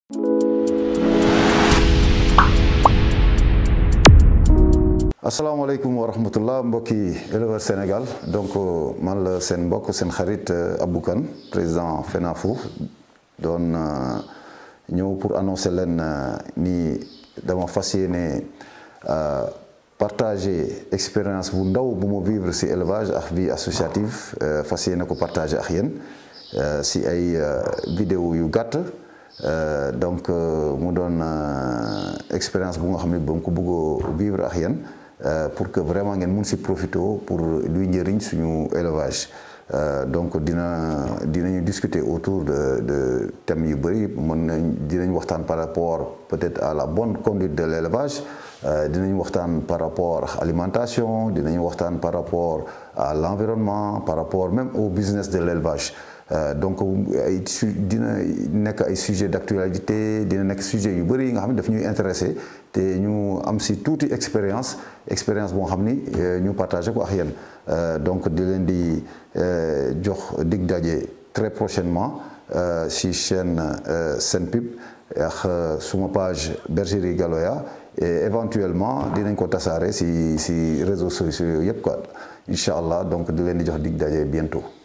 asalaamaaleykum wa rahmatullah mbokki éleveur Sénégal donc man la seen mbokk seen xarit Abou Kane président FENAFO doon ñëw pour annoncer leen ni dama fas yéene partager expérience bu ndaw bu ma vivre ci élevage ak vie associative fas yéene ko partager ak yéen ci ay vidéo yu gàtt donc mu doon expérience bu nga xam ne ba mu ko bëggoo vivre ak yéen pour que vraiment ngeen mun si profité pour luy njëriñ suñu élevage donc dina dinañu discuter autour de de thèmes yu bëri mën nañ dinañ waxtaan par rapport peut-être à la bonne conduite de l'élevage dinañ waxtaan par rapport à alimentation dinañ waxtaan par rapport à l'environnement par rapport même au business de l'élevage donc ay su dina nekk ay sujet d'actualité dina nekk sujet yu bëri yi nga xam ne daf ñuy intéressé te ñu am si tuuti expérience expérience boo xam ni ñu partagé ko ak yéen donc di leen di jox dig daje très prochainement si chaîne Senpub ak suma page Bergerie Galoya et éventuellement dinañ ko tasaare si si réseaux sociaux yëpp quoi incha allah donc di leen di jox dig daje bientôt